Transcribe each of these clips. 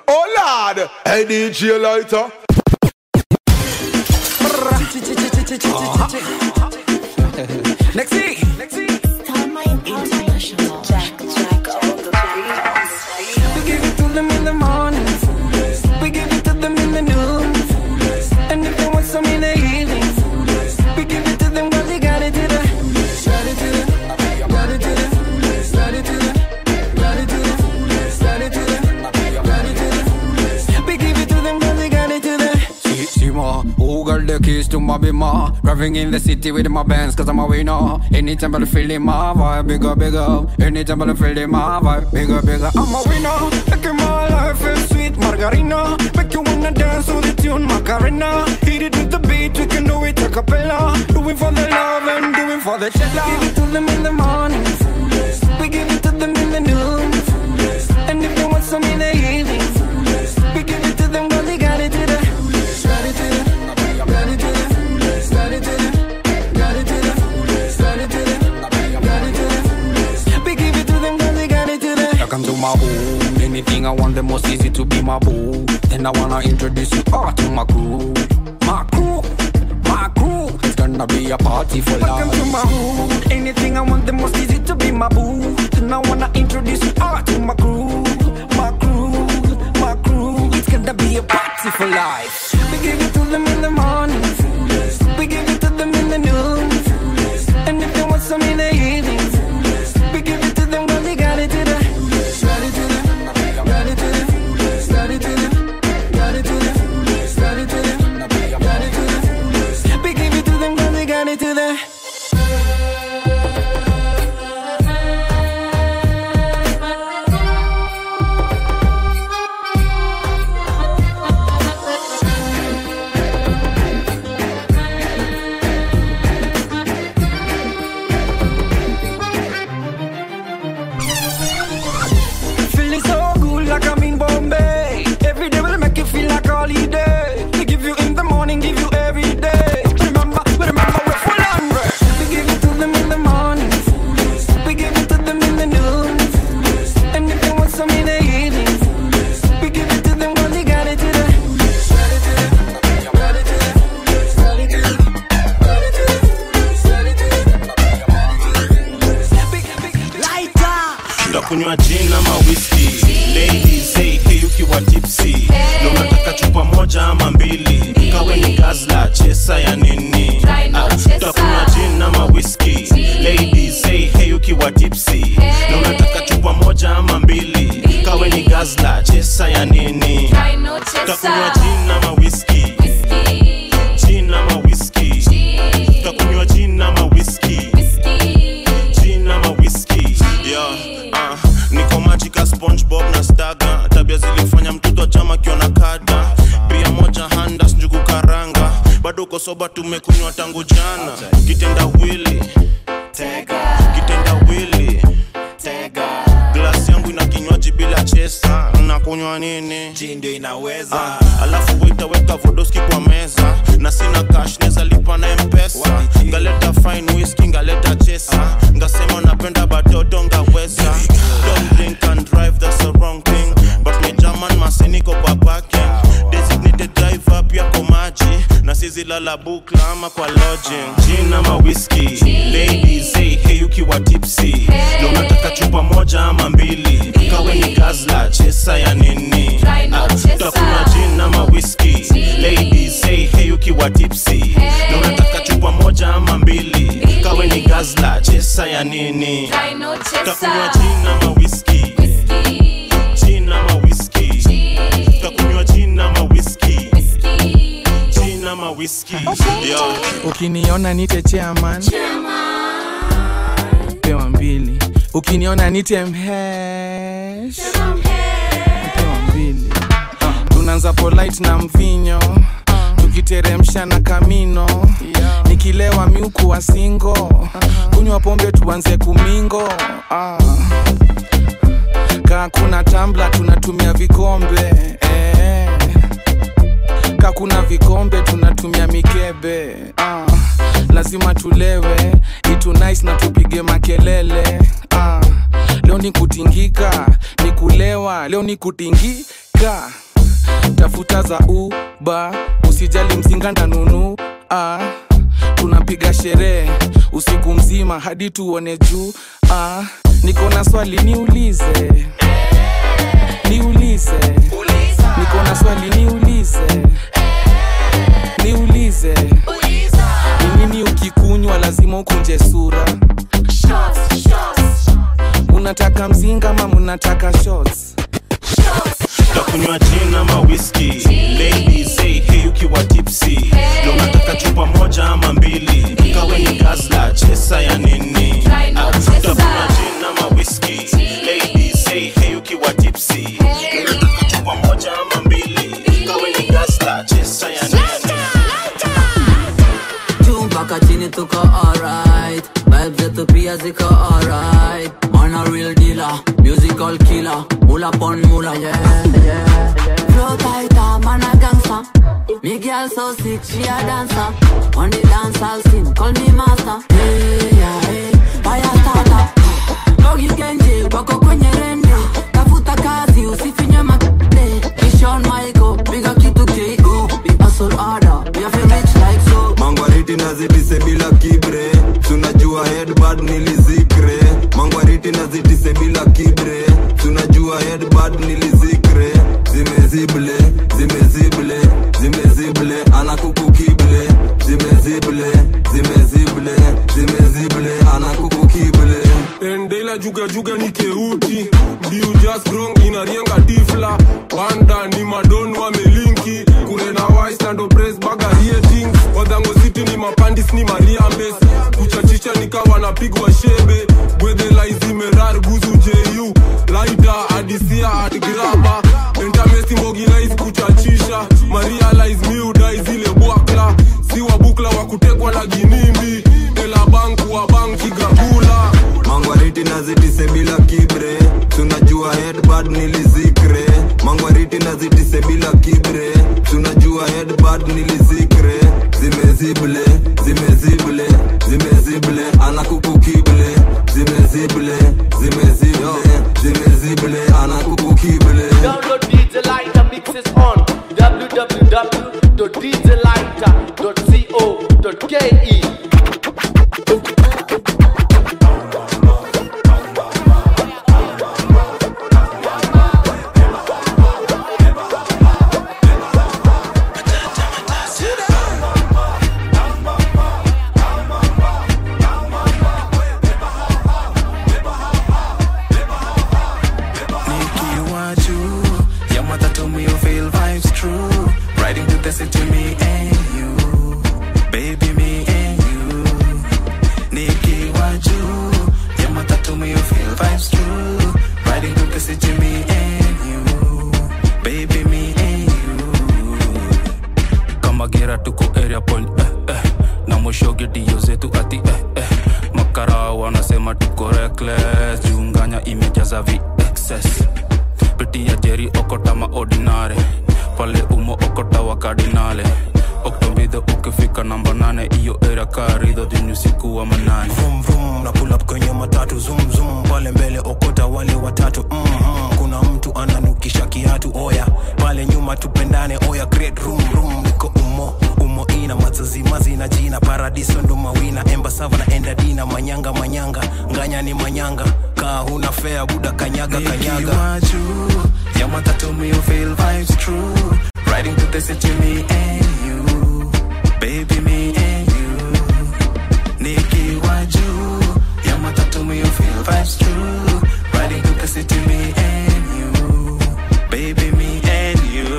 Oh Lord, hey DJ Lighter. Next week. We give it to them in the morning. We give it to them in the noon. And if they want some in the evening, we give it to them cause they got it to the. Got it to the. Got it to the. Got it to the. Got it to the. Got it to the. Got it to the. We give it to them cause they got it to the. See, see ma, who got the keys to my bima? Driving in the city with my bands cause I'm a winner Anytime I feel in my vibe, bigger, bigger Anytime I feel in my vibe, bigger, bigger I'm a winner, making my life feel sweet Margarina, make you wanna dance to the tune Macarena, hit it with the beat, we can do it a cappella Do it for the love and do it for the cheddar Give it to them in the morning. We give it to them in the noon. And if they want some in the evening, we give it to them cause they got it to the. Got it to the. Got it to the. Got it to the. Got it to the. Got it to the. Got it to the. We give it to them cause they got it to the. Welcome to my home. Anything I want, the most easy to be my boo. Then I wanna introduce you all to my crew. My crew, my crew. It's gonna be a party for life. Welcome to my hood. Anything I want, the most easy to be my boo. Then I wanna introduce you all to my crew, my crew, my crew. It's gonna be a party for life. We give it to them in the morning. We give it to them in the noon. And if they want some in the evening, we give it to them cause they got it to the. Got it to the. Got it to the. Got it to the. Got it to the. Got it to the. Got it to the. We give it to them cause they got it to the. Feeling so good like I'm in Bombay. Every day will make you feel like holiday. We give you in the morning, give you every day. Remember, remember we're full on break. We give it to them in the morning. We give it to them in the noon. And if they want some in the evening, we give it to them cause they got it to the. Got it to the. Got it to the. Got it to the. Got it to the. Got it to the. ndakunywa jin ama whisky ladies hey, hey ukiwa tipsy na unataka chupa moja ama mbili kawe ni gazla chesa ya nini Ah, utakunywa jin ama whisky ladies hey, hey ukiwa tipsy na unataka chupa moja ama mbili kawe ni gazla chesa ya nini utakunywa jin ama whisky jin ama whisky utakunywa jin ama whisky gin ama whisky yeah, uh, niko majika spongebob na staga tabia zilifanya mtoto wa chama kiona kada bia moja handas njugu karanga bado uko soba tumekunywa tangu jana kitenda wili kitenda wili glasi yangu ina kinywaji bila chesa nakunywa nini ndio inaweza ah, alafu waitaweka vodoski kwa meza na sina cash neza lipa na mpesa ngaleta fine whisky ngaleta chesa ngasema napenda batoto ngaweza don't drink and drive that's the wrong thing but me german masiniko kwa parking designated driver pia kwa maji na sizilala bukla ama kwa lodging gin ama whisky ladies hey, hey ukiwa tipsy na unataka chupa moja ama mbili kawe ni gazla chesa ya nini Ah, utakunywa gin ama whisky ladies hey, hey ukiwa tipsy na unataka chupa moja ama mbili kawe ni gazla chesa ya nini utakunywa gin ama whisky gin ama whisky utakunywa gin ama whisky gin ama whisky yeah. ukiniona nite chairman pewa mbili ukiniona nite mhesh pewa mbili tunaanza polite na mvinyo tukiteremsha na kamino nikilewa miuku wa singo kunywa pombe tuanze kumingo ah. kaa kuna tambla tunatumia vikombe eh. ka kuna vikombe tunatumia mikebe ah. lazima tulewe itu nice na tupige makelele ah. leo ni kutingika ni kulewa leo ni kutingika piga tafuta za uba usijali mzinga ndanunu ah, tunapiga sherehe usiku mzima hadi tuone juu ah, niko na swali niulize niulize niko na swali niulize niulize ni nini ukikunywa lazima ukunje sura unataka mzinga ama munataka shots takunywa gin ama whisky ladies say hey ukiwa tipsy na unataka chupa moja ama mbili ikawe ni gazla chesa ya nini Ah, takunywa gin ama whisky ladies say hey ukiwa tipsy na unataka chupa moja ama mbili ikawe ni gazla chesa ya nini juu mpaka chini tuko alright vibes zetu pia ziko alright man a real dealer musical killer mula pon mula yeah yeah flow tighter man a gangster me girl so sick she a dancer on the dance hall scene call me master hey yeah hey fire starter Bogi Genji wako kwenye rende tafuta kazi usifinye makde Kishon Michael piga kitu KO we hustle harder we have to reach like so mangwariti nazitise bila kibre tunajua headbad nilizikre mangwariti nazitise bila kibre tunajua headbad nilizikre zimezible zimezible zimezible anakukukible zimezible zimezible zimezible anakukukible endela juga juga ni keuti ndiu just grong inarienga tifla banda ni madon wamelinki kurena waistando pres bagarietings wadhango city ni mapandis ni mariambes kuchachisha nikawa napigwa shebe bwedhelaizimerar guzu ju laita adisia adgrama entamesi mboginais kuchachisha marialais miudai zile bwakla si wabukla wa kutekwa na ginimbi ela banku wa banki gagula mangwariti nazitise bila kibre tunajua headbad nilizikre mangwariti nazitise bila kibre tunajua headbad nilizikre zimezible zimezible zimezible anakukukible zimezible zimezible zimezible anakukukible Download DJ Lighter mixes on www.djlighter.co.ke. nikiwa juu ya matatu me you feel vibes true riding to the city me and you baby me and you nikiwa juu ya matatu me you feel vibes true riding to the city me and you baby me and you kama gera tuko area point eh, eh. na mwisho gedio zetu ati eh, eh. makara wanasema tuko reckless junganya imejaza vexes pitia jeri okota maordinare pale umo okota wa kardinale oktobidho ukifika namba nane iyo era karidho dini usiku wa manane vroom vroom na pull up kwenye matatu zoom zoom pale mbele okota wale watatu mm-hmm. kuna mtu ananukisha kiatu oya pale nyuma tupendane oya great room room niko umo umo ina mazazimazi na jina paradiso ndo mawina embasava na endadina manyanga manyanga nganya ni manyanga kaa huna fea buda kanyaga kanyaga nikiwa juu ya matatu me you feel vibes true riding to the city me and you baby me and you nikiwa juu ya matatu me you feel vibes true riding to the city me and you baby me and you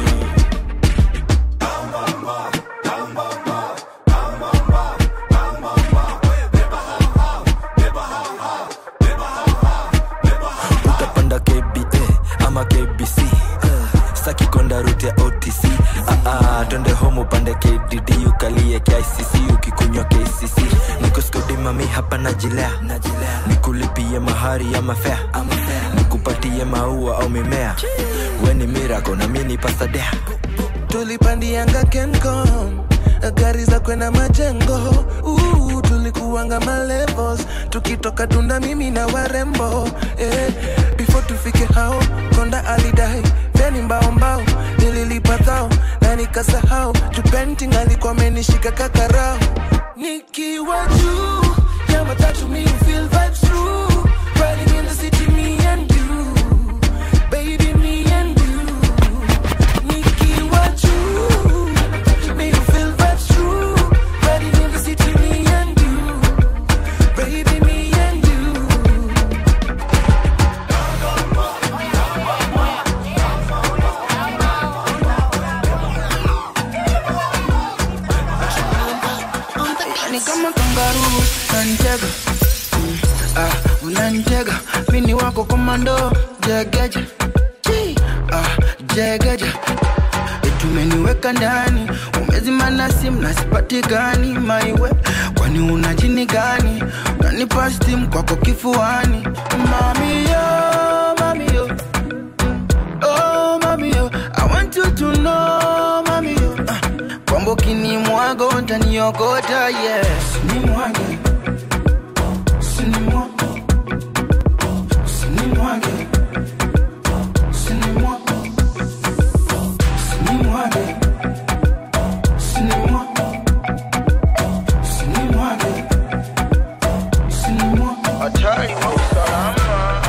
utapanda kba ama kbc uh, staki kwenda rute ya otc uh, uh, twende home upande kdd ukalie kicc ukikunywa kcc nikuskudimami hapa najilea nikulipie mahari ama fea nikupatie maua au mimea weni mirako na mini pasadea tulipandianga kencom gari za kwenda majengo uh, tulikuanga malevels tukitoka tunda mimi na warembo eh, before tufike hao konda alidai peni mbao mbao nililipa thao na nikasahau jupenting alikuwa amenishika kakarao nikiwa juu ya matatu me feel vibes true riding in the city me and you baby me and you nikiwa juu me feel vibes true riding in the city me and you baby me and you ni kama kangaroo unanitega Mm, ah, unanitega mini wako komando jegeje Chi, ah, jegeje tumeniweka ndani umezimana simu na sipatikani maiwe kwani una jini gani unanipa stim kwako kifuani mamiyo mamiyo oh mamiyo i want you to know mamiyo ah, kwamba ukinimwaga utaniokota yes ni mwage Usinimwage. Usinimwage. Usinimwage. Usinimwage. Usinimwage. Usinimwage. Usinimwage. Hatari wa usalama.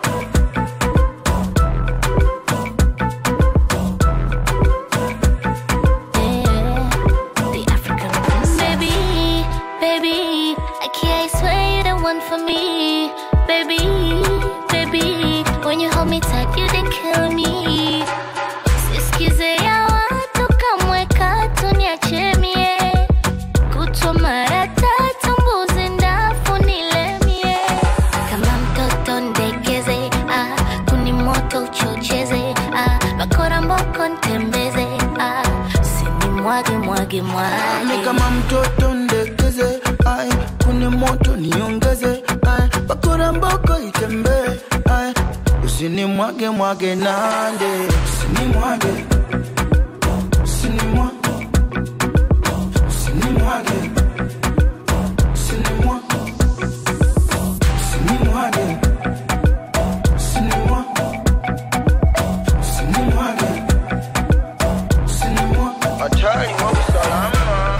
Baby, baby, I can't swear you're the one for me. Baby, baby, when you hold me tight, you they kill me. Sisikize ya watu kamwe katu niache mie. Kutwa mara tatu mbuzi ndafu nilemie. Kama mtoto ndekeze, ah, kuni moto uchocheze, ah, bakora mboko ntembeze, ah, usinimwage mwage mwage. ni kama mtoto ndekeze ai kuni moto niongeze ai bakora mboko itembee ai usinimwage mwage nande usinimwage usinimwage usinimwage usinimwage usinimwage usinimwage usinimwage usinimwage hatari wa usalama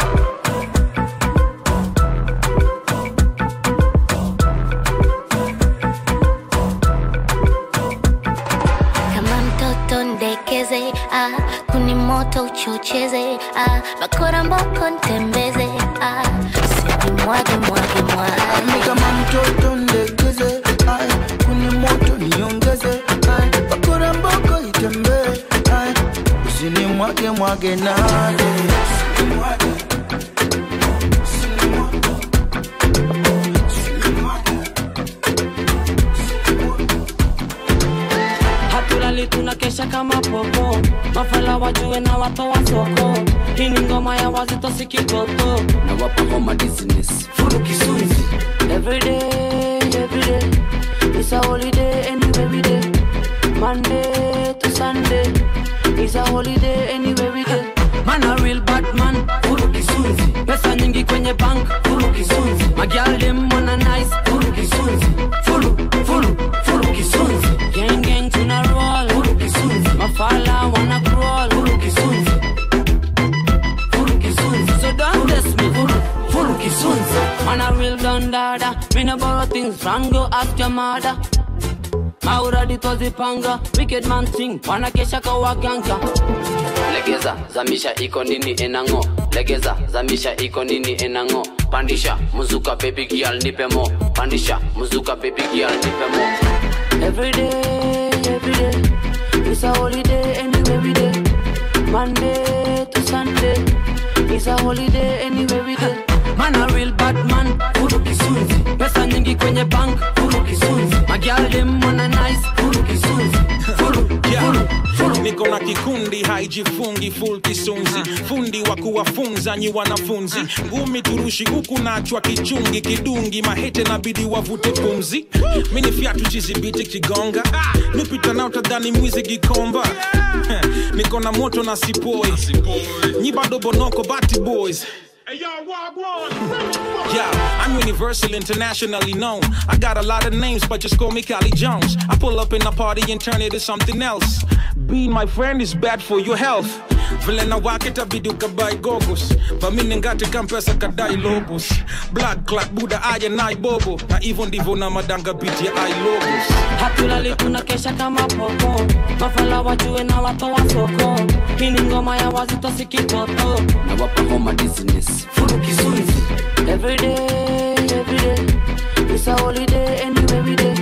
kama mtoto ndekeze ah, kuni moto uchocheze ah, bakora mboko ntembeze ah, usinimwage mwage ni mwage kama mtoto ndekeze ai kuni moto niongeze ai bakora mboko itembee ai usinimwage mwage nade usinimwage hatulali tunakesha kama popo mafala wajue na watoa soko hii ni ngoma ya wazito sikitoto na wapa homa business furu kisunzi everyday everyday it's a holiday anyway we day monday to sunday it's a holiday anyway we day man a real bad man furu kisunzi pesa nyingi kwenye bank furu kisunzi magial dem wanna nice furu kisunzi furu furu furu kisunzi gang gang tuna roll furu kisunzi mafala wanna crawl furu kisunzi furu kisunzi so don't test me furu furu kisunzi man a real dundada me no borrow things from go ask your mother mauradi tozipanga wicked man thing wanakesha kawaganga legeza zamisha iko nini enango legeza zamisha iko nini enango pandisha muzuka baby girl nipe mo pandisha muzuka baby girl nipe mo Every day, every day, it's a holiday anyway we day. Monday to Sunday, it's a holiday anyway we day. Man a real bad man, furu kisunzi. Pesa nyingi kwenye bank, furu kisunzi. Magial dem wanna nice, furu kisunzi. Furu, furu, furu. niko na kikundi haijifungi full kisunzi fundi wa kuwafunza nyi wanafunzi ngumi turushi huku nachwa kichungi kidungi mahete nabidi wavute pumzi mini fyatu chizibiti kigonga nipita nao tadhani mwizi gikomba niko na moto na sipoi nyi bado bonoko bati boys Yeah, I'm universal, internationally known. I got a lot of names, but just call me Cali Jones. I pull up in a party and turn it to something else. Being my friend is bad for your health. vile na wake tabidu kabai gogos vamine ngati kampesa kadai lobos blood clot buda aya nai bobo na hivyo ndivyo na madanga biti ya ilobos hatulali tunakesha kama popo mafala wajue na watoa soko hii ni ngoma ya wazito sikitoto na wapa homa dizziness furu kisunzi everyday everyday it's a holiday anyway we day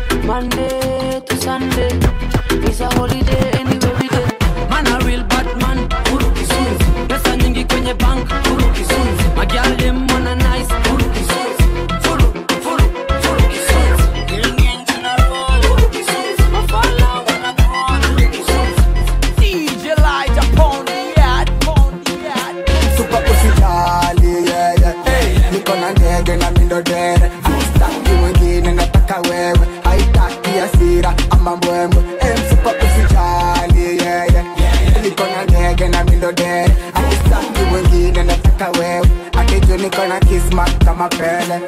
monday to sunday it's a holiday anyway we day man a real bad man furu kisunzi pesa nyingi kwenye bank furu kisunzi magial dem wanna nice furu kisunzi furu furu furu kisunzi Killing engine a roll furu kisunzi mafala wanna crawl furu kisunzi DJ Light upon the yard, upon the yard. Super usijali, yeah, yeah. Hey, niko na ndege na mindo dere Sitaki mwingine nataka wewe haitaki hasira ama mbwembwe hey, super usijali, yeah, yeah. Niko na ndege na mindo dere Sitaki mwingine nataka wewe Akiju niko na kismat kama pele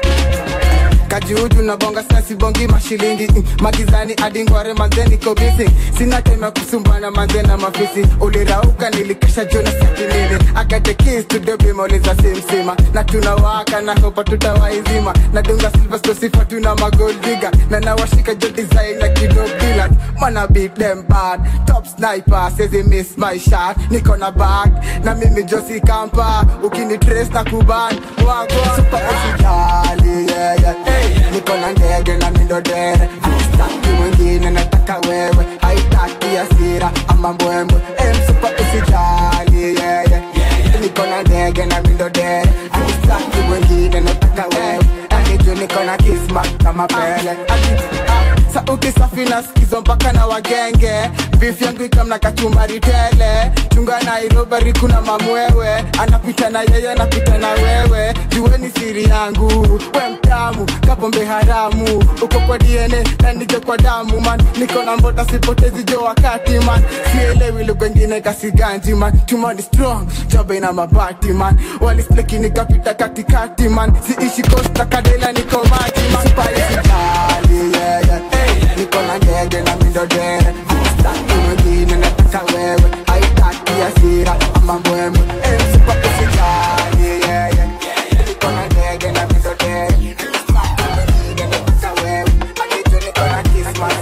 kajuju na bonga sasi bongi mashilingi mm, magizani adingware manze niko busy sina time ya kusumbana manze na mafisi ulirauka nilikesha jona sakinini akate keys to the bima uliza simsima na tunawaka na hopa tutawaizima na dunga silver sto sifa tuna magold digger na nawashika jo design na kido bila mana beat them bad top sniper says he miss my shot niko na bag na mimi josi kampa ukini trace na kuban wagwa super usijali yeah yeah hey, niko na ndege na mindo dere Sitaki mwingine nataka wewe haitaki hasira ama mbwembwe hey, super usijali yeah yeah niko na ndege na mindo dere Sitaki mwingine nataka wewe akiju niko na kismat kama pele Ati, ah, sauti safi na skizo mpaka na wagenge beef yangu ikamna kachumbari tele chunga nairobari kuna mamwewe anapita na yeye anapita na wewe jueni siri yangu we mtamu kapombe haramu uko kwa dna na nije kwa damu man niko na mbota sipotezi jo wakati man sielewi lugha ingine kasiganji man tumani strong jobe na mabati man walisleki nikapita katikati man siishi kosta kadela niko maji man sipaisijali yeah, yeah. hey, niko na ndege na mindo dere Sitaki mwingine nataka wewe haitaki hasira ama mbwembwe hey, sipa usijali yeah, yeah. niko na ndege na mindo dere Sitaki mwingine nataka wewe akiju niko na kismas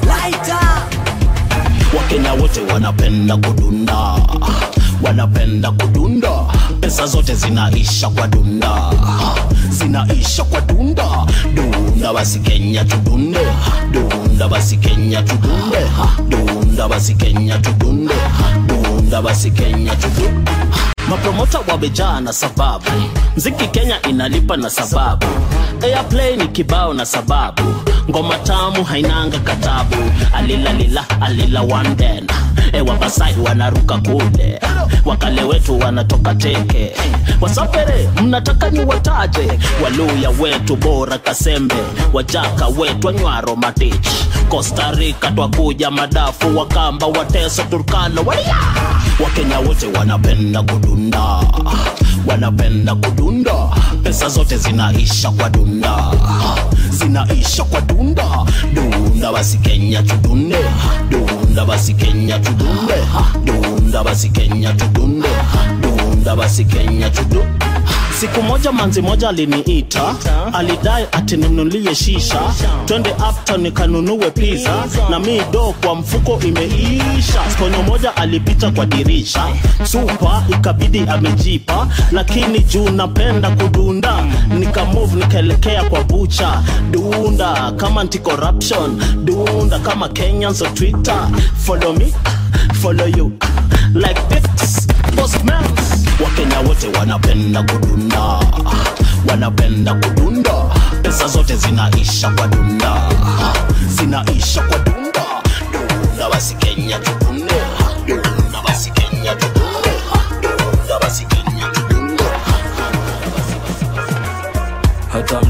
wakenya wote wanapenda kudunda wanapenda kudunda pesa zote zinaisha kwa dunda zinaisha kwa dunda dunda basi kenya tudunde dunda basi kenya tudunde dunda basi kenya tudunde dunda basi kenya tudunde mapromota wamejaa na sababu mziki kenya inalipa na sababu airplay ni kibao na sababu ngoma tamu hainanga katabu alilalila alila wanden ewa basai wanaruka kule wakale wetu wanatoka teke wasafere mnataka ni wataje waluya wetu bora kasembe wajaka wetu anywaro matich costa rica twakuja madafu wakamba wateso turkana waya wakenya wote wanapenda kudunda wanapenda kudunda pesa zote zinaisha kwa dunda zinaisha kwa dunda dunda basi kenya tudunde dunda basi kenya tudunde dunda basi kenya tudunde dunda basi kenya tudunde siku moja manzi moja aliniita alidai atinunulie shisha twende uptown nikanunue pizza na mi do kwa mfuko imeisha skonyo moja alipita kwa dirisha supa ikabidi amejipa lakini juu napenda kudunda nikamove nikaelekea kwa bucha dunda kama anti corruption dunda kama kenyans on twitter follow me follow you like this postman wakenya wote wanapenda kudunda wanapenda kudunda pesa zote zinaisha kwa dunda zinaisha kwa dunda dunda basi kenya tudunde dunda basi kenya tudunde dunda basi kenya tudunde hata mzee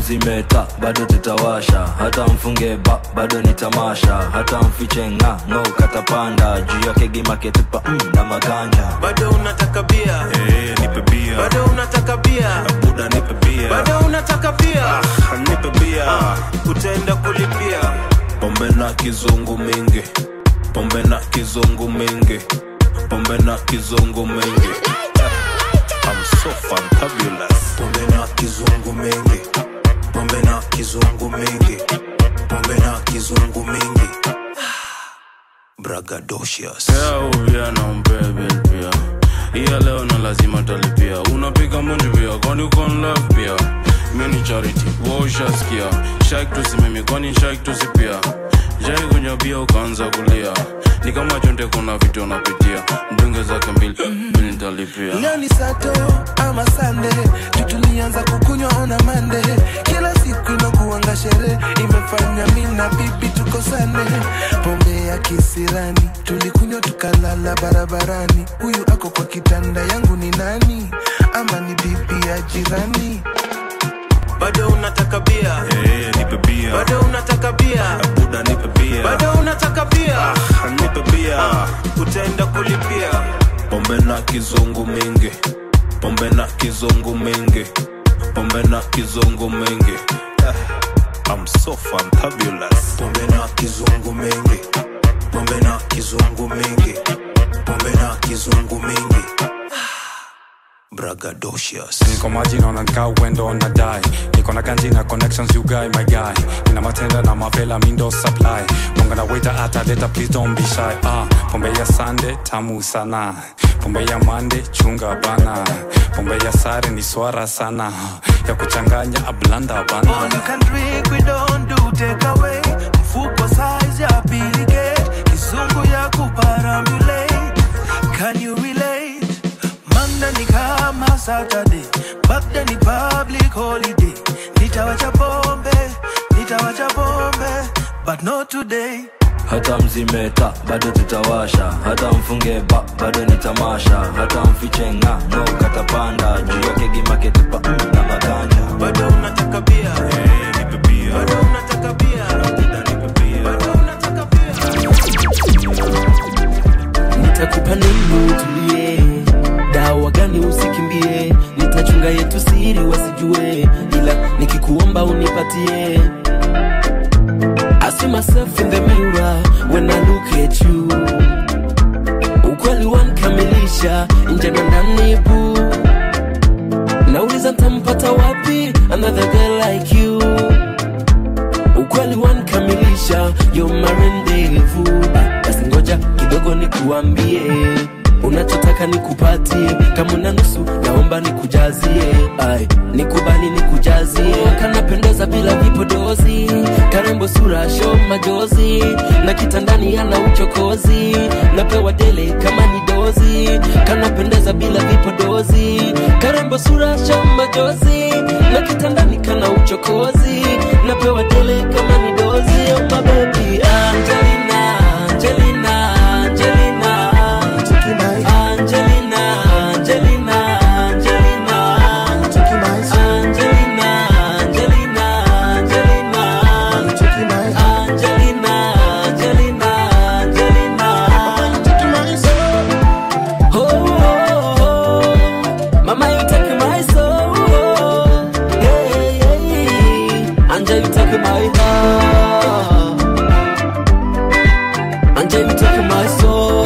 mzimeta bado tutawasha hata mfunge ba bado ni tamasha hata mfiche nga ngo katapanda juu yake gimaketupa mm, na maganja bado unataka bia hey, nipe bia bado unataka bia buda nipe bia bado unataka bia ah, nipe bia ah, utaenda kulipia pombe na kizungu mingi pombe na kizungu mingi pombe na kizungu mingi I'm so fantabulous pombe na kizungu mingi pombe na kizungu mingi pombe na kizungu mingi bragadocious yeah, nampea bill pia iya leo na lazima talipia unapiga munji pia kwani ukon love pia mini charity waushaskia shak tusimimi kwani shak tusipia jai kunywa bia ukaanza kulia ni kama chonde kuna vitu unapitia mdunge zake mbili mbili nitalipia leo ni sato ama sande tutulianza kukunywa ona mande kila siku inakuanga sherehe imefanya mi na bibi tukosane pombe ya kisirani tulikunywa tukalala barabarani huyu ako kwa kitanda yangu ni nani ama ni bibi ya jirani bado unataka bia hey, nipe bia bado unataka bia buda nipe bia bado unataka bia ah, nipe bia ah, utaenda kulipia pombe na kizungu mingi pombe na kizungu mingi pombe na kizungu mingi ah, I'm so fantabulous pombe na kizungu mingi pombe na kizungu mingi pombe na kizungu mingi bragadocious niko maji naona nkaa uendo na dai niko na ganji na connections you guy my guy ina matenda na mavela mindo supply munga na waiter ataleta please don't be shy ah pombe ya sande tamu sana pombe ya mande chunga bana pombe ya sare ni swara sana ya kuchanganya ablanda bana All you can drink, we don't do take away. Mfuko size ya Billy Gate, kizungu ya kuparambulate. Can you relate? Monday ni kama Saturday, back then ni public holiday. Nitawacha pombe, nitawacha pombe, but not today. hata mzimeta bado tutawasha hata mfunge ba bado ni tamasha hata mfiche nga ngo katapanda juu yake gimaketupa mm, na maganja bado unataka bia hey, nipe bia bado unataka bia buda nipe bia bado unataka nitakupa nini utulie dawa gani usikimbie nitachunga yetu siri wasijue ila nikikuomba unipatie I see myself in the mirror when I look at you ukweli wankamilisha nje na ndani bu nauliza ntampata wapi another girl like you ukweli wankamilisha you're my rendezvous basi ngoja kidogo nikuambie unachotaka nikupatie kama una nusu naomba nikujazie ai nikubali nikujazie kanapendeza bila vipodozi karembo sura sho majozi na kitandani ana uchokozi napewa dele kama ni dozi kanapendeza bila vipodozi karembo sura sho majozi na kitandani kana uchokozi napewa dele kama ni dozi oh my baby Angelina Angelina Angelina Angelina, Angelina, Angelina, Angelina, Angelina, Angelina, Angelina, Angelina, Angelina. Oh, oh, oh, mama, you take my soul. Hey, hey, Angel, you take my heart. Angel, you take my soul.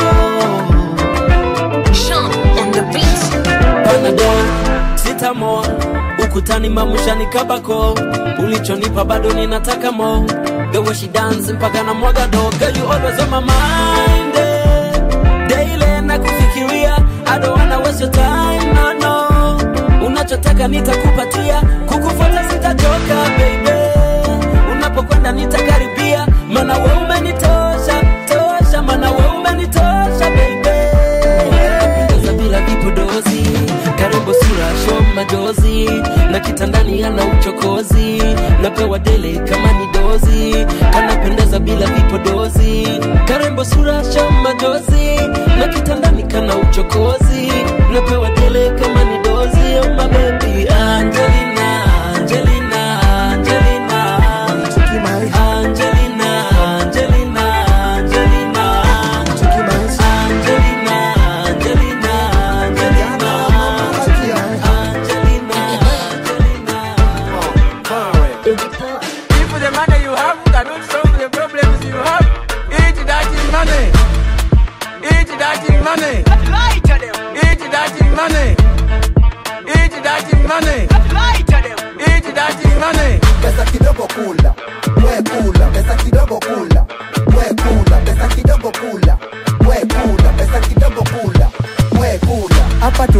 Sean on the beat. Panadol, Citamol, ukutani mamushani kabako, ulichonipa bado ninataka mo. The way she dance mpaka na mwaga do, girl you always on my mind. eh. Daily na kufikiria, I don't wanna waste your time, no no. Unachotaka nitakupatia, kukufuata sitachoka baby. Unapokwenda nitakaribia, mana we umenitosha, tosha, mana we umenitosha baby anapendeza bila vipodozi karembo sura sho majozi na kitandani ana uchokozi napewa dele kama ni dozi kanapendeza bila vipodozi karembo sura sho majozi na kitandani kana uchokozi napewa dele kama ni dozi oh my baby Angelina Angelina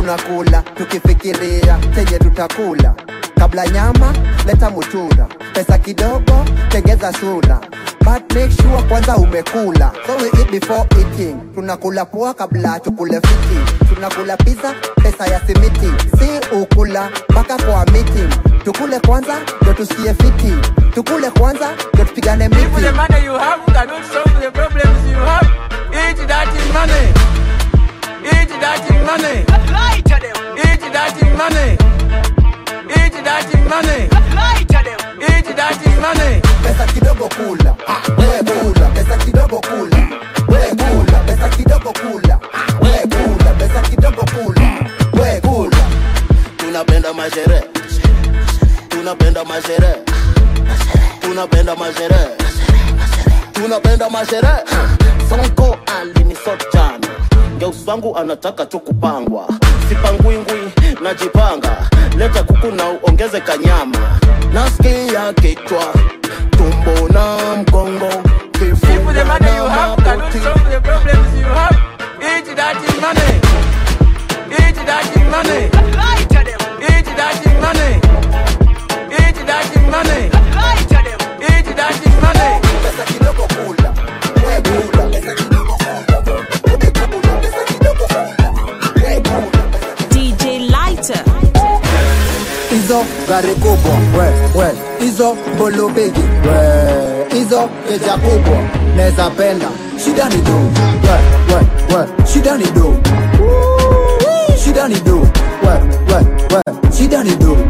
tunakula tukifikiria chenye tutakula kabla nyama leta mutura pesa kidogo tengeza sura but make sure kwanza umekula so we eat before eating tunakula poa kabla tukule fiti tunakula pizza pesa ya simiti si ukula mpaka kwa meeting tukule kwanza ndo tusikie fiti tukule kwanza ndo tupigane If miti the money you have cannot solve the problems you have, eat that in money. Eat that in money. Lie to them. Eat that in money. Eat that in money. Lie to them. Eat that in money. pesa kidogo kula we kula pesa kidogo kula we kula pesa kidogo kula we kula pesa kidogo kula we kula tunapenda masherehe tunapenda masherehe tunapenda masherehe tunapenda masherehe sonko alinisot jana geus wangu anataka tu kupangwa sipangwingwi najipanga leta kuku na uongeze kanyama nasikia kichwa tumbo na mgongo If the money you have cannot solve the problems you have, eat that in money. Eat that in money. Lie to them. Eat that in money. Eat that in money. Lie to them. Eat that in money. pesa kidogo kula we kula pesa kidogo DJ Lighter. hizo gari kubwa we we hizo mbolo bigi we hizo keja kubwa neza penda shida ni do we we we shida ni do shida ni do we we we shida ni do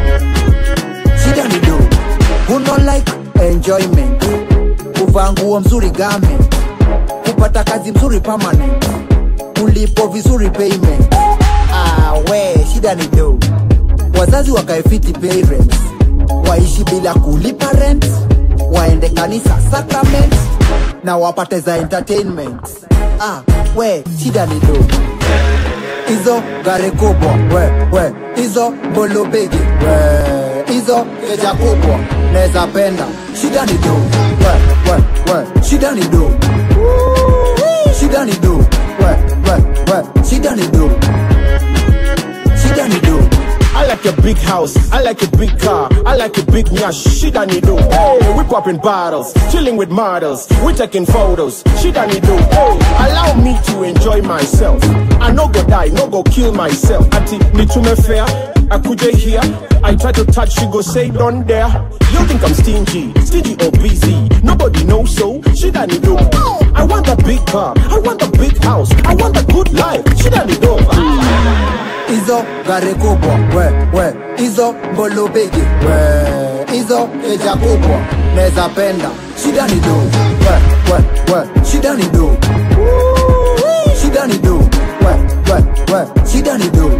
shida ni do uno like enjoyment kuvaa nguo mzuri game kupata kazi mzuri permanent ulipo vizuri payment ah, we shida ni do wazazi wakaefiti parents waishi bila kulipa rent waende kanisa sacrament na wapate za entertainment ah, we shida ni do hizo gari kubwa we we hizo mbolo bigi we hizo keja kubwa neza penda shida ni do we we we shida ni do shida ni do we we we shida ni do shida ni do I like a big house, I like a big car, I like a big nyash, she done do. Hey, we popping bottles, chilling with models, we taking photos, she done do. Hey, allow me to enjoy myself. I no go die, no go kill myself. Ati nitume fair, I could here. I try to touch, she go say don't dare. You think I'm stingy, stingy or busy? Nobody knows so, she done do. I want a big car, I want a big house, I want a good life, she done do. hizo gari kubwa we we hizo mbolo bigi we hizo keja kubwa neza penda shida ni do we we we shida ni do shida ni do we we we shida ni do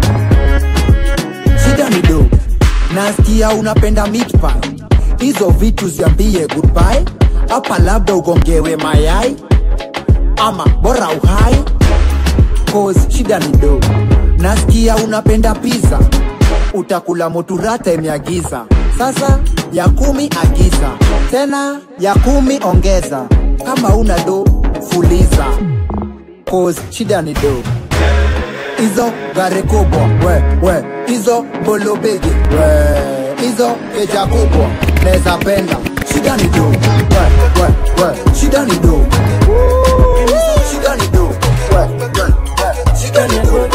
shida ni do nasikia unapenda meat pie hizo vitu ziambie goodbye hapa labda ugongewe mayai ama bora uhai cause shida ni do nasikia unapenda pizza utakula moturata imeagiza sasa ya kumi agiza tena ya kumi ongeza kama una do fuliza cause shida ni do hizo gari kubwa we we hizo mbolo bigi we hizo keja kubwa neza penda shida ni do we we we shida ni do shida ni do we we we shida ni do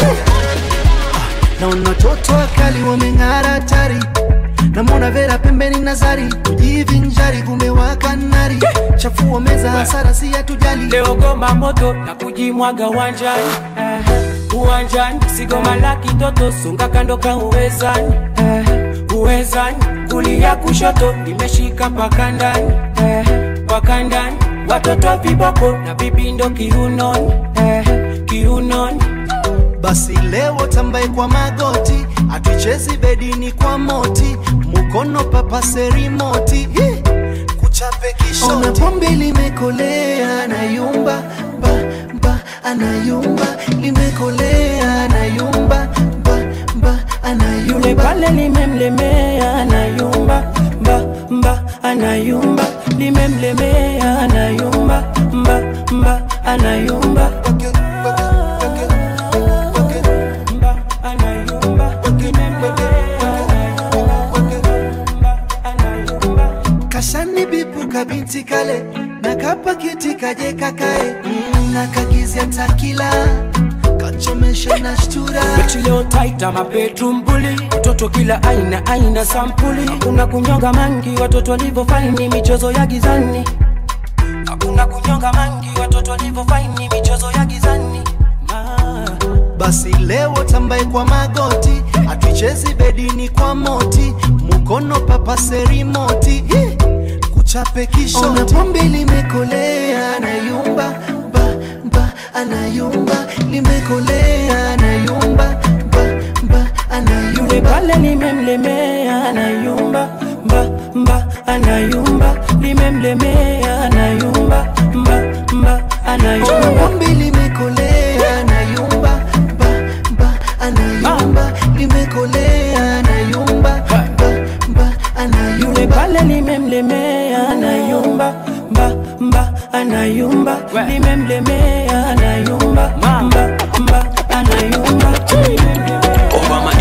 naona watoto wakali wameng'ara hatari namwona vera pembeni nazari kujivinjari kumewaka nari chafua meza hasara si hatujali leo goma moto na kujimwaga uwanjani eh, uwanjani sigoma la kitoto sunga kando ka uwezani eh, uwezani kulia kushoto nimeshika mpaka ndani eh, mpaka ndani watoto viboko na vipindo kiunoni eh, kiunoni basi leo tambaye kwa magoti atuchezi bedini kwa moti mukono papase rimoti Hi! kuchape kishoti ona pombe limekolea anayumba ba, ba, anayumba limekolea anayumba ba, ba, anayumba yule pale limemlemea anayumba mba mba anayumba limemlemea anayumba mba mba anayumba kale na kapakiti kaje kakae mm, na kagizia takila kachomesha na shtura Beti leo tight ama bedroom bully Watoto kila aina aina sampuli Hakuna kunyonga mangi watoto walivyofaini michezo ya gizani Hakuna kunyonga mangi watoto walivyofaini michezo ya gizani basi leo tambaye kwa magoti atuichezi bedini kwa moti mukono papase rimoti Hi! kuchape kishoti Ona pombe limekolea anayumba ba ba anayumba limekolea anayumba ba ba anayumba Yule pale limemlemea anayumba mba mba anayumba limemlemea anayumba mba mba anayumba pombe limekolea anayumba ba ba anayumba limekolea anayumba ba ba anayumba Yule pale limemlemea anayumba mba mba anayumba limemlemea anayumba mba mba anayumba Obama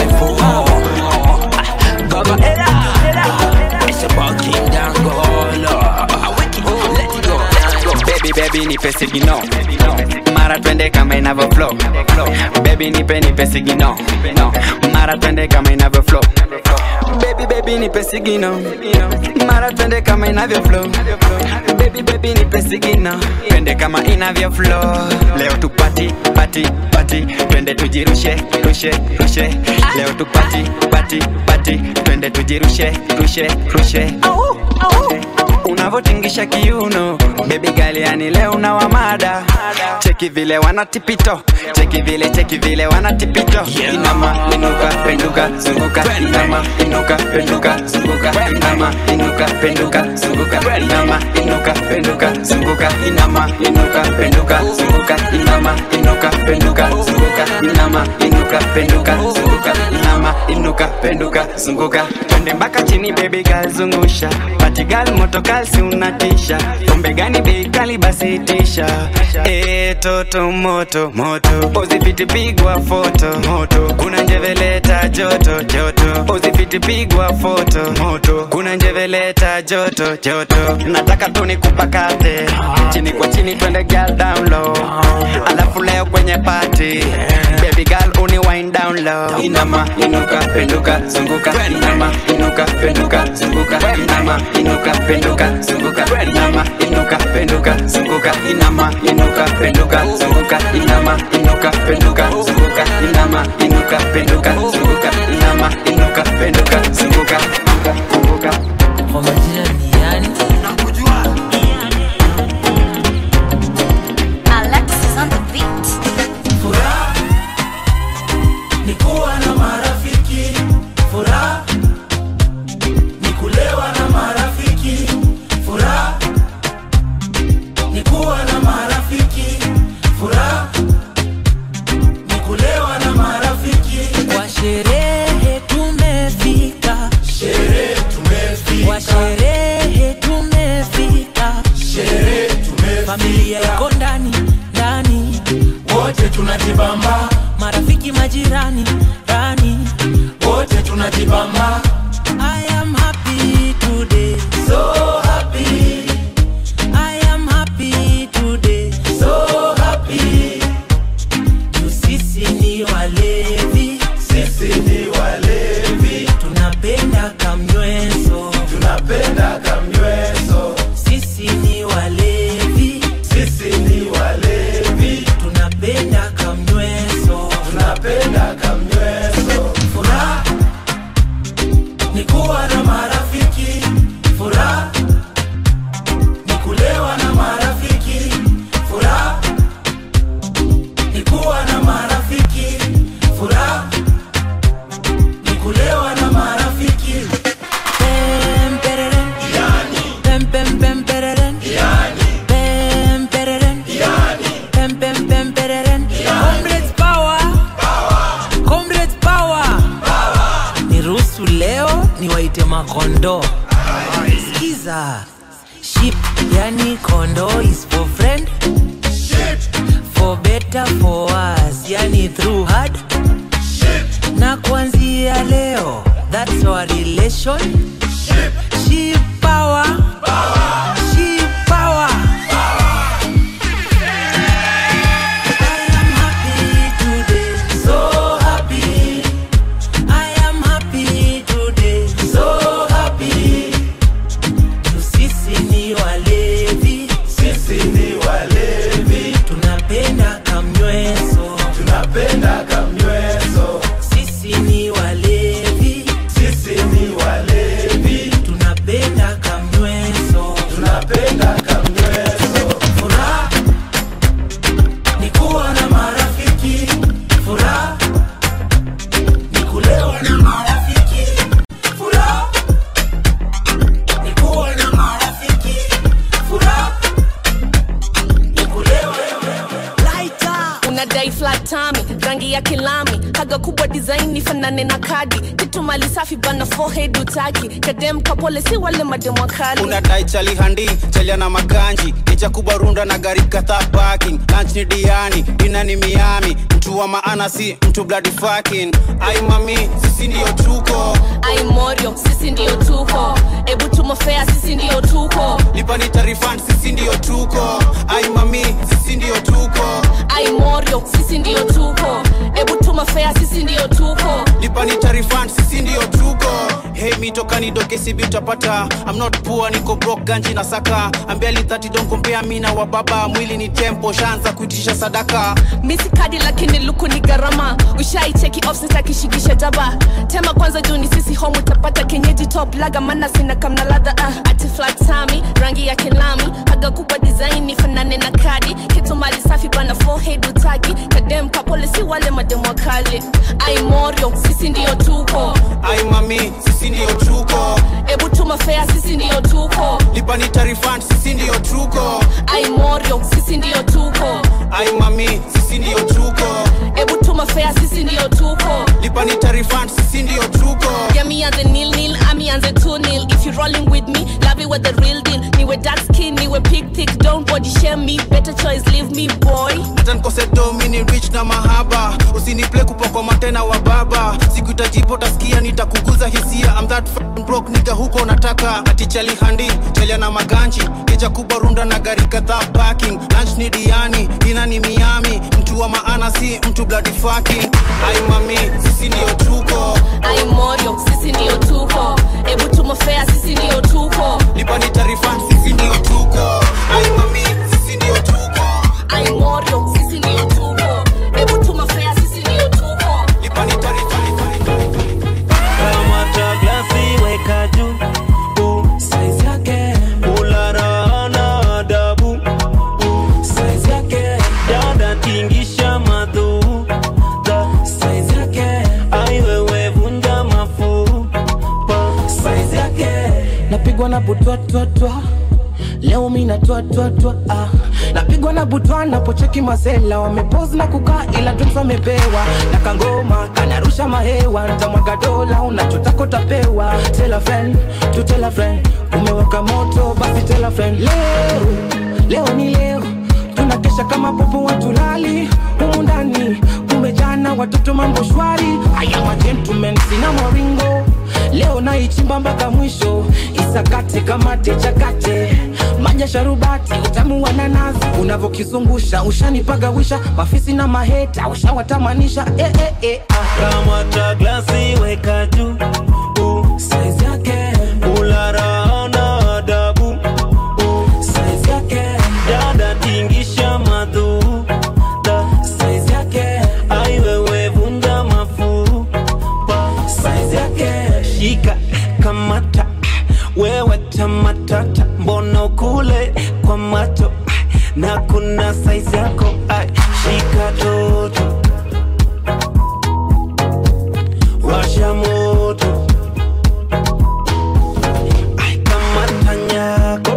825 Baba Ella It's about King Dangola Wiki, let it go baby baby nipe sigino mara twende kama inavyo flow baby nipe nipe sigino no. mara twende kama inavyo flow baby baby nipe sigino mara twende kama inavyo flow baby baby nipe sigino twende kama inavyo flow leo tupati pati pati twende tujirushe rushe rushe leo tupati pati pati twende tujirushe rushe rushe unavotingisha kiuno bebi gali yani leo na wamada cheki vile wanatipito cheki vile cheki vile wanatipito inama inuka penduka zunguka inama inuka penduka zunguka inama inuka penduka zunguka inama inuka penduka zunguka inama inuka penduka zunguka inama inuka penduka zunguka inama inuka penduka zunguka inama inuka penduka zunguka twende mpaka chini baby girl zungusha pati girl moto kalsi unatisha pombe gani bei kali basi itisha e toto moto moto uzifiti pigwa foto moto kuna njeveleta joto joto uzifiti pigwa foto moto kuna njeveleta joto joto nataka tu nikupakate chini kwa chini twende girl down low alafu leo kwenye party baby girl uni wind down low inama inuka penduka zunguka inama inuka penduka zunguka inama inuka penduka zunguka inama inuka penduka zunguka inama inuka penduka zunguka inama inuka penduka zunguka inama inuka penduka zunguka inama inuka penduka zunguka zunguka kwa majina ni yani Alexis on the beat. Furaha ni kuwa na marafiki, furaha ni kulewa na marafiki, furaha ni kuwa na marafiki, furaha ni kulewa na marafiki. kwa sherehe tumefika Sherehe tumefika. kwa sherehe tumefika Sherehe tumefika. familia iko ndani ndani Wote tunajibamba, marafiki majirani rani wote tunajibamba. I am happy today So happy, I am happy today so happy. Juu sisi ni walevi Sisi ni walevi, tunapenda kamnyweso tunapenda kamnyweso. sisi ni walevi Sisi ni walevi, tunapenda kamnyweso tunapenda kamnyweso. Furaha ni kuwa na marafiki, furaha ni kulewa na marafiki, furaha ni kuwa na marafiki, furaha ni kulewa na marafiki. Pem, pereren. Pem, pem, pem, pereren. Pem, pereren. Pem, pem, pem, pereren. Comrades power. Comrades power. niruhusu leo niwaite makondo skiza ship yani kondo is for friend for better for us yani through hard na kuanzia leo that's our relation ship power ship tami rangi ya kilami haga kubwa design ifanane na kadi kitu mali safi bana forehead utaki kadem kapole si wale madem wakali unadai chali handi chalia na maganji licha kubwa runda na gari kadhaa parking lunch ni diani dina ni miami mtu wa maana si mtu bloody fucking ai mami sisi ndio tuko ai morio sisi ndio tuko ebu tumofea sisi ndio tuko lipa ni tarifan sisi ndio tuko ai mami sisi ndio tuko ai morio sisi ndio tuko ebu tumofea sisi ndio tuko lipa ni tarifan sisi ndio tuko hey mitoka nidoke sibi utapata I'm not poor niko broke ganji na saka ambiali 30 don't compare mi na wababa mwili ni tempo shanza kuitisha sadaka misi kadi lakini luku ni gharama ushaicheki offset akishikisha jaba tema kwanza juu ni sisi home utapata kenyeji top laga mana sina kamna ladha uh. ati flat tami rangi ya kilami haga kubwa design ifanane na kadi kitu mali safi bana forehead utaki kadem kapole si wale madem wakali ai morio sisi ndio tuko ai mami sisi ndio tuko ebu tumafea sisi ndio tuko lipa ni tarifan sisi ndio tuko ai morio sisi ndio tuko ai mami sisi ndio tuko ebu tumafea sisi ndio tuko lipa ni tarifan sisi ndio tuko Yeah, me and the nil nil, Ami and the two nil. If you rolling with me, love it with the real deal. Niwe dark skin, niwe pig thick, don't body shame me. Better choice, leave me boy. hata nikose domini rich na mahaba usiniple kupokoma tena wa baba siku itajipo utasikia nitakuguza hisia I'm that f***ing broke nigga huko nataka ati chali handi chalia na maganji keja kubwa runda na gari kadhaa parking lunch ni diani dina ni miami mtu wa maana si mtu bloody fucking ai mami sisi ndio tuko Ai morio, sisi ndio tuko. Ebu tumofea, sisi ndio tuko. lipa ni tarifan sisi ndio tuko ai mami sisi ndio tuko Ai morio, sisi ndio tuko. Ebu tumofea, sisi ndio tuko. lipa ni tarifan kamata glasi weka juu uh, size yake ularana adabu uh, size yake dada tingisha madhu the size yake aiwewe vunja mafu pa size yake napigwa na butwatwatwa leo mi natwatwatwa ah. napigwa na butwa napocheki masela wamepozi na kukaa ila drinks wamepewa na kangoma kanarusha mahewa ntamwaga dola unachotaka utapewa tell a friend to tell a friend umewaka moto basi tell a friend leo leo ni leo tunakesha kama popo watulali humu ndani kumejana watoto mambo shwari haya magentlemen sina maringo leo naichimba mpaka mwisho isakate kamate chakate maja sharubati utamu wa nanasi unavyokizungusha ushanipagawisha mafisi na maheta ushawatamanisha eh, eh, eh, ah. kamata glasi weka juu uh, size yake ularana adabu uh, size yake dada tingisha madhu the size yake aiwewe vunja mafu pa size yake shika kamata wewe tamatata mbona ukule kwa macho na kuna size yako ai, shika toto washa moto Ai, kamata nyako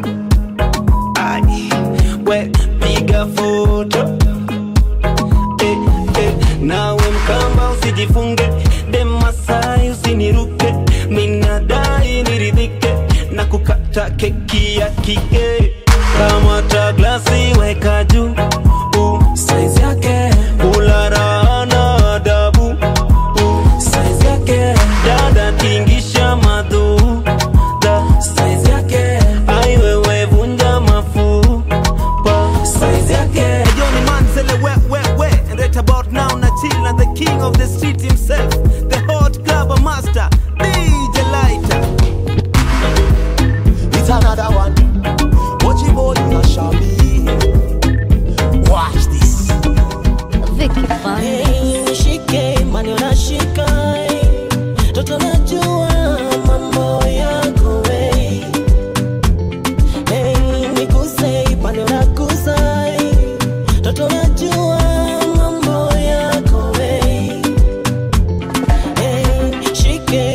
Ai, we piga foto eh, eh, nawe mkamba usijifunge demasai usiniruke minadai niridhike na kukata keki ya kike kamata glasi weka juu uh, size yake ularana adabu uh, size yake dada tingisha madhu the size yake aiwewe vunja mafu pa size yake Johnny Manzele, where, where, where? And right about now, Nachil and the king of the street himself, the hot club master, DJ Lighter. It's another one. Watch it, boy, you are shabby. Watch this. Vicky Hey, nishike mani unashika toto najua mambo yako we hey, nikuse pande unakusa toto najua mambo yako we hey, shike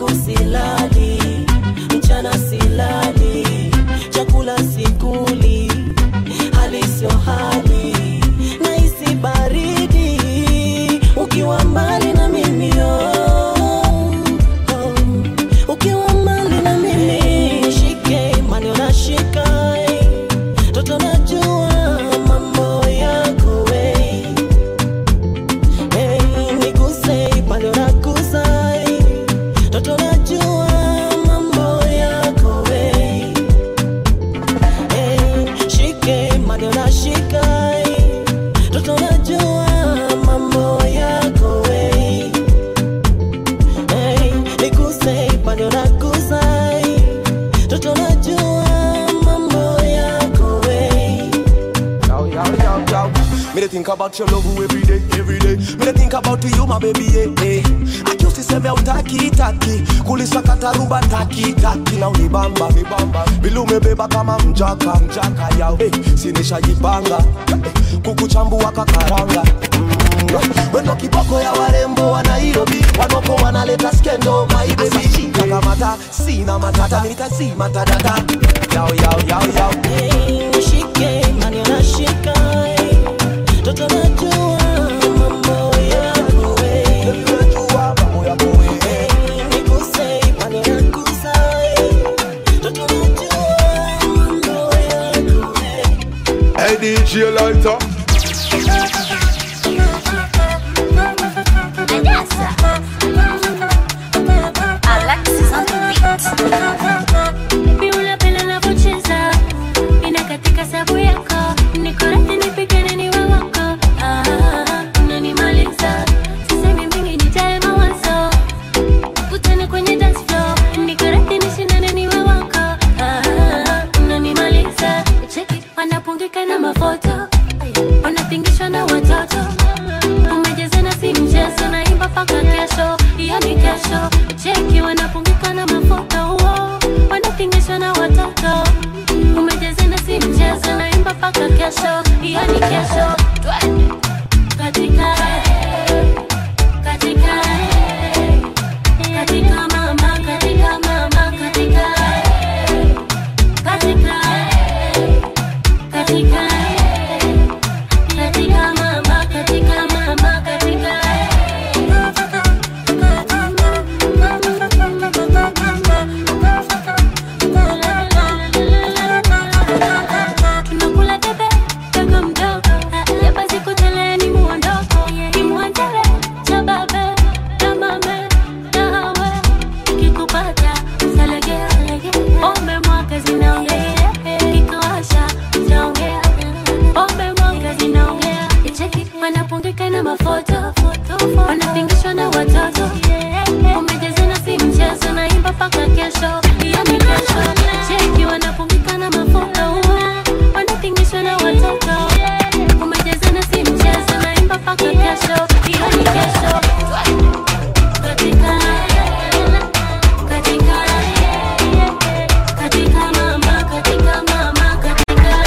usiku silali mchana silali chakula sikuli hali sio hali nahisi baridi ukiwa mbali na mimi oh, oh. ukiwa mbali na mimi shike imani unashika toto najua mambo yako we hey, niguse ipande unagusa toto najua mambo yako we hey, shike imani unashika toto najua mambo yako we hey, niguse ipande unagusa toto najua mambo yako we Yo, yo, yo, yo. Me dey think about your love every day, every day. Me dey think about you, my baby, yeah, yeah. Akiusi seme utaki taki, kulisakata rumba taki taki na unibamba nibamba, vile umebeba kama mjaka mjaka yao, hey, sinishajipanga hey, kukuchambua kakaranga mm, wendo kiboko ya warembo wa Nairobi, wanoko wanaleta skendo my baby, kakamata sina matata, mimi nitazima tadata, yao yao yao yao. nishike imani unashika toto najua mambo yako we Hey, niguse imani unagusa toto najua mambo yako we Hey DJ Lighter. Baby, unapenda navyocheza, inakatika sabu yako, niko radhi nipigane niwe wako. Ah, unanimaliza, sisemi mingi nijae mawazo, kutane kwenye dance floor, niko radhi nishindane niwe wako. Ah, unanimaliza, cheki wanapungika na mafoto, wanapingishwa na watoto, umejazana si mchezo, naimba paka kesho, hiyo ni kesho, cheki wanapungika na mafoto, uo, wanapingishwa na watoto, umejazana si mchezo, naimba paka kesho, hiyo ni kesho, twende katika katika katika mama katika mama katika katika katika katika mama katika mama katika tunakula debe dogo mdogo ya basi kuteleni muondoko kimwandele cha babe na mame na hawe kikupata salegea ombe mwaka zinaongea kikawasha zinaongea ombe mwaka zinaongea icheki wanapungika na mafoto wanapingishwa na watoto umejazana si mchezo naimba paka kesho hiyo ni kesho cheki wanapungika na mafoto wanapingishwa na watoto umejazana si mchezo naimba paka kesho hiyo ni kesho katika katika katika mama katika mama katika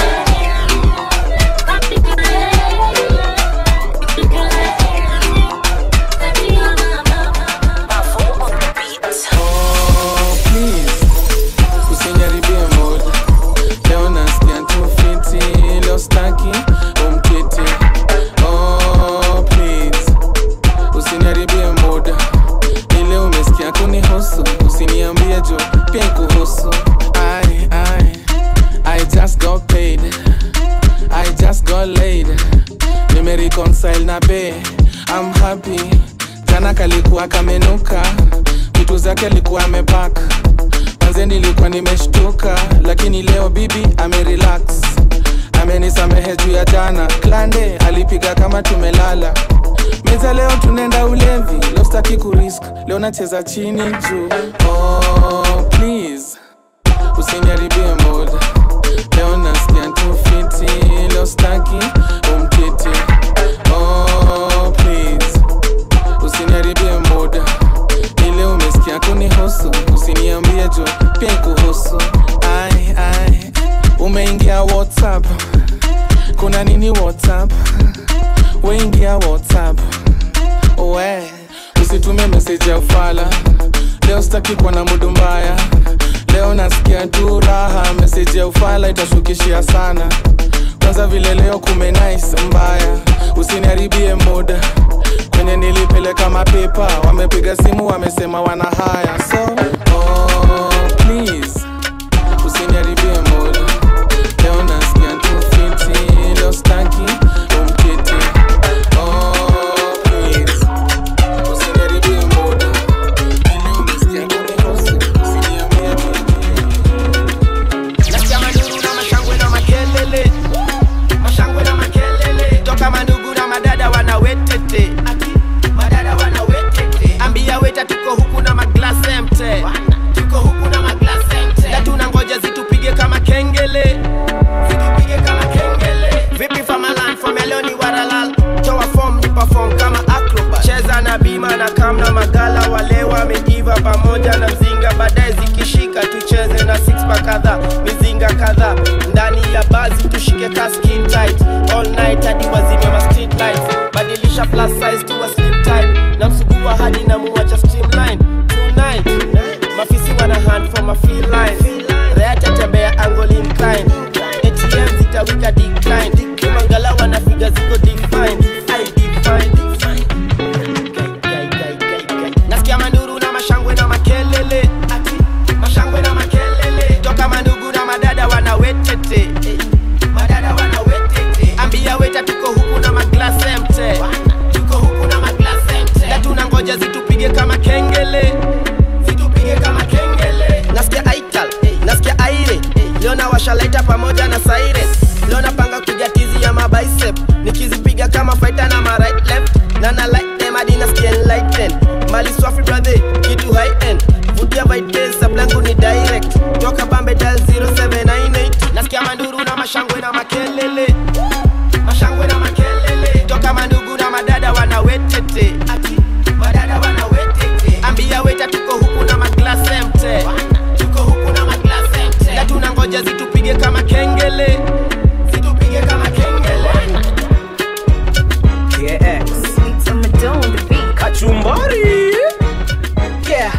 Oh, please, usiniharibie mood. Leo nasikia tu fiti, leo staki umkiti. Oh, please, usiniharibie mood. Ile umesikia kunihusu, usiniambie juu pia kuhusu. I, I, I just got paid. I just got laid. Nimereconcile na be, I'm happy. Jana kalikuwa kamenuka, vitu zake alikuwa amepaka. Manze nilikuwa nimeshtuka, lakini leo bibi amerelax. Amenisamehe juu ya jana, klande alipiga kama tumelala. Meza leo tunaenda ulevi, leo sitaki kurisk, leo nacheza chini juu. Oh, please usiniharibie mood. Leo nasikia tu fiti, leo staki umkiti. Oh, please usiniharibie muda ile umesikia kunihusu usiniambie juu pia kuhusu ai ai umeingia whatsapp kuna nini whatsapp weingia whatsapp we usitume meseji ya ufala leo sta staki kuwa na mudu mbaya leo nasikia tu raha meseji ya ufala itashukishia sana kwanza vile leo kumenais mbaya usiniharibie muda kwenye nilipeleka mapepa wamepiga simu wamesema wana haya so oh, please usiniharibie muda leo nasikia tu fiti leo staki umkiti oh, please usiniharibie muda nasikia manuru na mashangwe na makelele mashangwe na makelele toka mandugu na madada wanawetete madada wanawetete ambia weta tuko huku na maglase emte tuko huku na maglase emte na tuna ngoja zitupige kama kengele zitupige kama kengele vipi famalan fameloni waralal toa form ni perform kama acrobat cheza na bima na kam na magala wale wameiva pamoja na mzinga baadaye zikishika tucheze na six pack kadhaa mizinga kadhaa ndani ya bazi tushike ka skin tight all night hadi wazime ma street lights badilisha plus size to a slim tight na msugua hadi na muwacha streamline tonight mafisi wana hand for my feel line reata tembea angle incline ATM zitawika decline kimangala wanafiga ziko define I define nasikia manduru na mashangwe na makelele Ati, mashangwe na makelele toka mandugu na madada wanawetete madada wanawetete ambia weta tuko huku na maglase mte tuko huku na maglase mte na tuna ngoja zitupige kama kengele zitupige kama kengele nasikia aital nasikia aire leo na washalaita pamoja na saire leo napanga kupiga tizi ya mabicep nikizipiga kama fighter na ma right left na na like them hadi nasikia enlightened mali swafi brother kitu high end vutia vites sablangu ni direct toka bambe dial 0798 nasikia manduru na mashangwe na makelele mashangwe na makelele toka mandugu na madada wanawetete ati madada wanawetete ambia weta tuko huku na maglase mte tuko huku na maglase mte na tuna ngoja zitupige kama kengele zitupige kama kengele kachumbari yeah.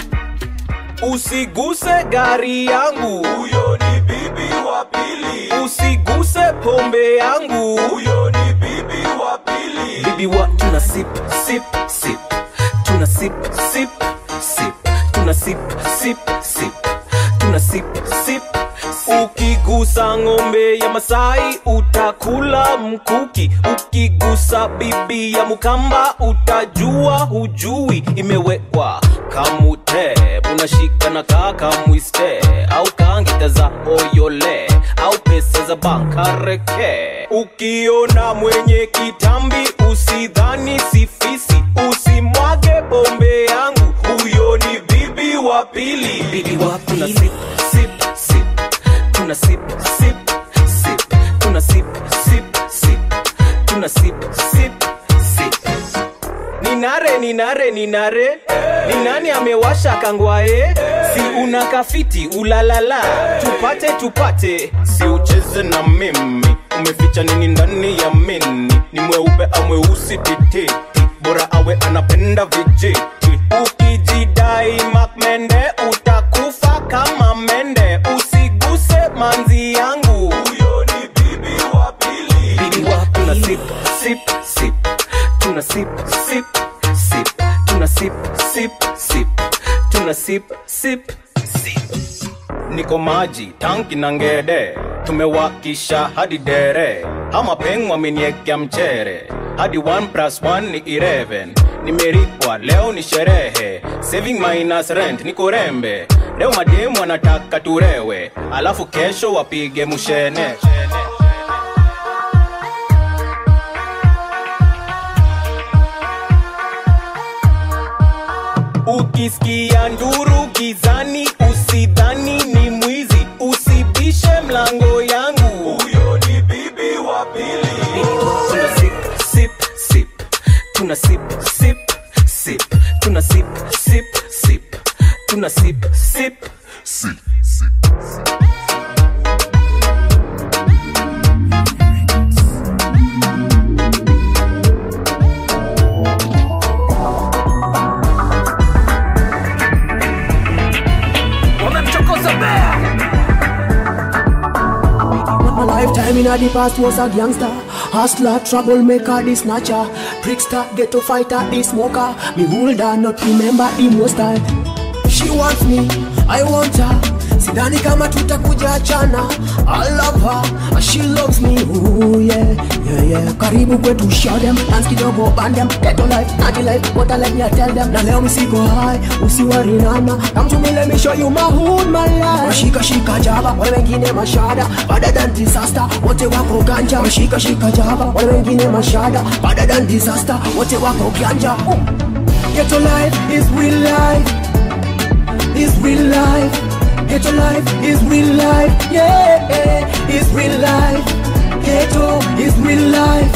usiguse gari yangu huyo ni bibi wa pili usiguse pombe yangu huyo ni bibi wa pili bibi wa tuna sip sip sip tuna sip sip sip tuna sip sip sip tuna sip sip ukigusa ng'ombe ya masai utakula mkuki ukigusa bibi ya mukamba utajua hujui imewekwa kamute unashika na kaka mwiste au kangita za oyole au pesa za bankareke ukiona mwenye kitambi usidhani sifisi usimwage bombe yangu huyo ni bibi wa pili bibi wa pili sip, sip, sip tuna sip sip sip tuna sip sip sip tuna sip sip sip ninare ninare ninare ni nani amewasha kangwae si una kafiti ulalala tupate tupate si ucheze na mimi umeficha nini ndani ya mini ni mweupe au mweusi tititi bora awe anapenda vijiti ukijidai makmende utakufa kama mende usiguse manzi yangu huyo ni bibi wa pili bibi wa tuna sip sip sip tuna sip sip sip tuna sip sip sip tuna sip sip sip niko maji tanki na ngede tumewakisha hadi dere ama peng wameniekea mchere hadi 1 plus 1 ni 11 nimeripwa leo ni sherehe saving minus rent niko rembe leo mademu wanataka turewe alafu kesho wapige mushene ukisikia nduru gizani usidhani ni mwizi usibishe mlango yangu huyo ni bibi wa pili tuna sip sip sip tuna sip sip sip tuna sip sip sip tuna sip sip sip in the past was a gangster, hustler, troublemaker, the snatcher, trickster, ghetto fighter, the smoker. Me hold her, not remember the most time. She wants me, I want her. Sidhani kama tutakuja achana. I love her, and she loves me. Ooh, yeah, yeah, yeah. Karibu kwetu show them, dance kidogo band them. Ghetto life, naughty life, what I let me tell them. Na leo msiko high, usiwari nana. Come to me, let me show you my hood, my life. Mashika shika jaba, wale wengine mashada. Better than disaster, wote wako ganja. Mashika shika jaba, wale wengine mashada. Better than disaster, wote wako ganja. Ooh. Ghetto life is real life is real life. Ghetto life is real life. Yeah, is real life. Ghetto is real life.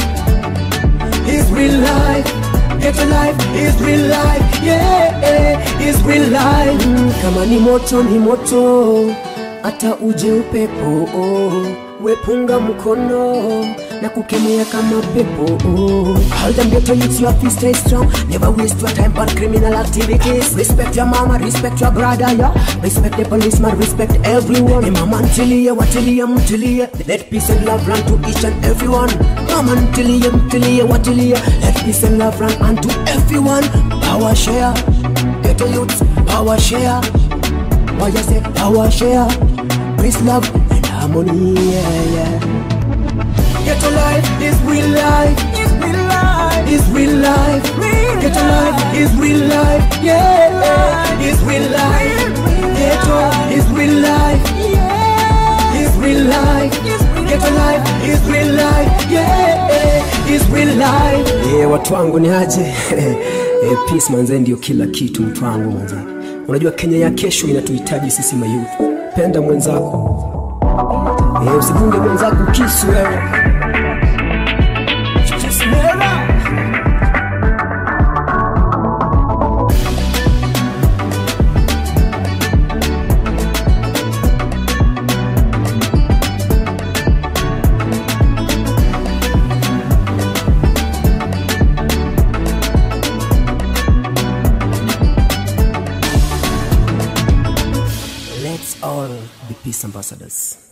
Is real life. Ghetto life is real life. Yeah, is real life. Mm, kama ni moto ni moto, hata uje upepo. Wepunga mkono na kukemea kama pepo Hold them ghetto youths, you have to stay strong Never waste your time on criminal activities Respect your mama, respect your brother, yeah Respect the policeman, respect everyone Hey mama ntilie, watilie, mtilie Let peace and love run to each and everyone Mama ntilie, mtilie, watilie Let peace and love run unto everyone Power share, ghetto youths, power share Why you say power share Peace, love and harmony, yeah, yeah Ghetto life is real life. Is real life. Is real life. Ghetto life is real life. Yeah. Is real life. Ghetto is real life. Is real life. Ghetto life is real life. Yeah. Is real life. Yeah, watu wangu ni aje? Eh, peace manze ndio kila kitu mtu wangu manze. Unajua Kenya ya kesho inatuhitaji sisi mayouth. Penda mwenzako. Eh, usigunge mwenzako kisu wewe. Let's all be peace ambassadors.